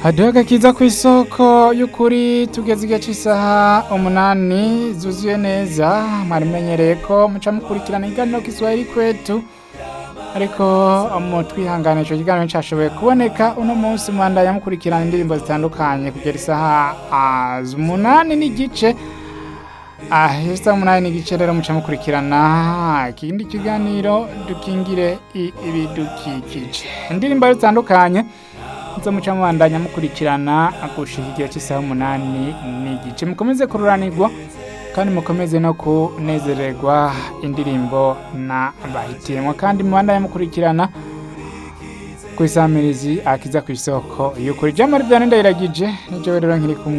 haduha agakiza ku isoko y'ukuri tugeze igihe cy'isaha umunani zuzuye neza mwari mumenyereye ko muca mukurikirana ikiganiro kiswahili kwetu ariko mu twihangane ico kiganiro cyashoboye kuboneka uno munsi mwandanya mukurikirana indirimbo zitandukanye kugera isaha ah, umunani n'igice Ah, isaha umunani n'igice rero muca mukurikirana ikindi kiganiro dukingire i- ibidukikije indirimbo zitandukanye zo muca mubandanya mukurikirana gushika igihe cy'isaha umunani n'igice mukomeze kururanirwa kandi mukomeze no kunezererwa indirimbo na bahitiyemo kandi mubandanye mukurikirana ku isamirizi akiza ku isoko y'ukuri jamari vyane ndayiragije nijewe rero nkiri kumwe